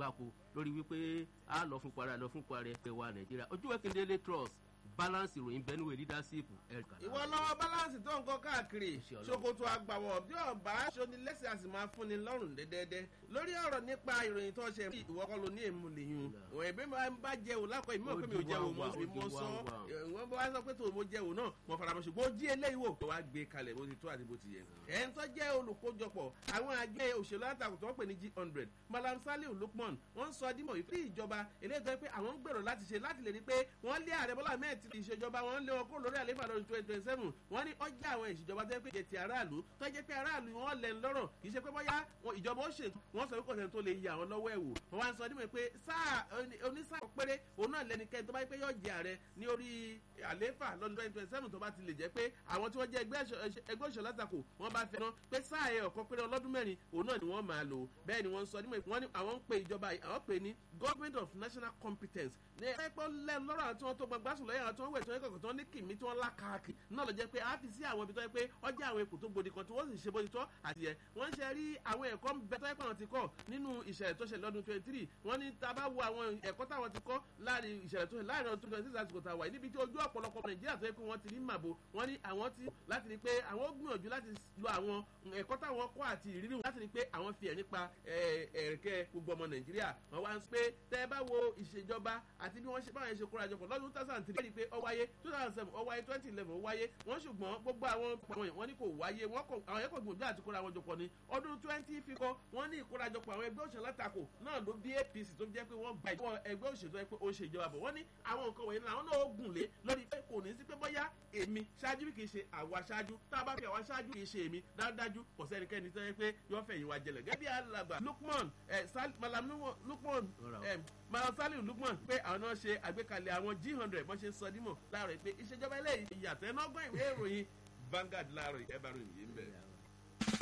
gbáko lórí wípé a lọ fún para lọ fún para ẹgbẹ́ wa nàìjíríà ojú wẹ́kẹ̀ndélé trust balance ìròyìn benue leadership ẹ̀ka. ìwọ lọ́wọ́ balance tó ń kọ́ káàkiri Iṣẹ́ Ọlọ́run. ṣòkòtò àgbàwọ̀ bí ọba aṣọni lẹ́sẹ̀ àti máa fúnni lọ́rùn dẹ́dẹ́dẹ́ lórí ọ̀rọ̀ nípa ìròyìn tó ṣe ìwọ kọ́ ló ní èmu lèyún òun ẹ̀bí máa ń bá jẹun lákọ̀ ìmọ̀ pé mi ò Ó di jẹun wá mọ́ wá, sí ó di mo wá sọ wá. wọ́n bá wá sọ pé tòun mo jẹun náà mo fara mọ́ ṣùgbọ́n ó jí eléyìí wò tó wá gbé kalẹ̀ bó ti tó àti bó ti yẹ. ẹ̀ ń tọ́ jẹ́ olùkójọpọ̀ àwọn àjọ òṣèlú àtàkùn tó ń pè ní g hundred malam saliu lukman wọ́n ń sọ dímọ̀ wípé ìjọba eléyìí tó yẹ pé àwọn ń gbèrò láti ṣe láti lè rí pé wọ́n lé ààrẹ bọ́lá mẹ́ẹ̀ ti ìṣèjọba wọn lé wọn kó lórí àléfà lọ́dún twenty twenty seven wọ́n ní ọjà àwọn ìṣèjọba tó yẹ pé jẹ ti aráàlú tó jẹ́ pé aráàlú wọn lẹ̀ ń lọ́rọ̀ kì í ṣe pé bóyá wọn- ìjọba ó ṣètò wọn sọ pé kò sẹ́ni tó lè yẹ àwọn lọ́wọ́ ẹ̀ wò wọ́n wá ń sọ dímọ̀ pé sáà oní- onísáà péré òun náà lẹnikẹ́ni tó bá yẹ pé yóò jẹ ààrẹ ní orí àléfà lọ́dún twenty twenty seven tó bá ti lè jẹ́ pé àwọn tí wọ́n jẹ́ ẹgbẹ́ ìṣọ- ẹgbẹ́ òṣèlú àtakò wọ́n bá fẹ́ ná pé sáà ẹ̀ ọ̀kan péré ọlọ́dún mẹ́rin òun náà ni wọ́n máa lò bẹ́ẹ̀ ni wọ́n ń sọ nímọ̀ wọ́n ní àwọn ń pe ìjọba yìí, àwọn pè ní government of national competence ní ẹgbẹ́ lẹ́nu lọ́rọ̀ àwọn tí wọ́n tó gbọgbá sùn lọ́yà àwọn tí wọ́n wẹ̀ tí wọ́n kọ̀kọ̀ tí wọ́n ní kìmí tí wọ́n lákàkì náà lọ jẹ́ pé a fi sí àwọn ibi tó yẹ pé ọjà àwọn ipò tó gbòdì kan tí wọ́n sì ṣe bó ti tọ́ àti yẹ wọ́n ń ṣe rí àwọn ẹ̀kọ́ ń bẹ tó yẹ pé àwọn ti kọ́ nínú ìṣẹ̀lẹ̀ tó ṣẹlẹ̀ lọ́dún twenty three wọ́n ní tá a bá wo àwọn ẹ̀kọ́ táwọn ti kọ́ láàrin ìṣẹ̀lẹ̀ tó ṣẹlẹ̀ láàrin ọdún twenty six àsìkò tá a wà yìí níbi tí ojú ọ̀pọ̀lọpọ̀ nàìjíríà tó yẹ pé wọ́n ti ní màbo wọ́n ní àwọn ti láti rí pé àwọn gbìyànjú láti lo àwọn ẹ̀kọ́ táwọn kọ́ àti ìrírí wọn láti rí pé àwọn fi ẹ̀ nípa ẹ̀, ẹ̀rẹ̀kẹ́ gbogbo ọmọ nàìjíríà wọ́n wá ń sọ pé tẹ́ ẹ bá wo ìṣèjọba àti bí wọ́n ṣe báwọn ṣe kóra jọpọ̀ lọ́dún two thousand three rí i pé ó wáyé two thousand seven ó wáyé twenty eleven ó wáyé wọ́n ṣùgbọ́n gbogbo àwọn àwọn wọ́n ní kò wáyé wọ́n kò àwọn yẹn kò gbìyànjú àti kóra wọn jọpọ̀ ní ọdún twenty fikọ́ wọ́n ní ìkórajọpọ̀ àwọn ẹgbẹ́ òṣèlú àtakò náà ló bí apc tó jẹ́ pé wọ́n gba ìjọba ẹgbẹ́ òṣèlú tó yẹ pé ó ṣe ìjọba bọ̀ wọ́n ní àwọn nǹkan wọ̀nyí làwọn náà ó gùn lé lórí pé kò ní sí pé bóyá èmi ṣáájú kì í ṣe àwa ṣáájú tá a bá fi àwa ṣáájú kì í ṣe èmi dájúdájú kò sẹ́nikẹ́ni tó yẹ pé yọ fẹ̀yìn wa jẹlẹ̀ gẹ́gẹ́ bí alàgbà lukman ẹ̀ sal malam lukman ẹ̀ malam saliu lukman pé àwọn náà ṣe àgbékalẹ̀ àwọn g hundred bọ́n ṣe ń sọ dímọ̀ láàárọ̀ pé ìṣèjọba eléyìí ìyàtọ̀ ẹ̀ náà gbọ́ ìwé ìròyìn Vanguard láàárọ̀ ẹ̀ bá ròyìn yìí ń bẹ̀.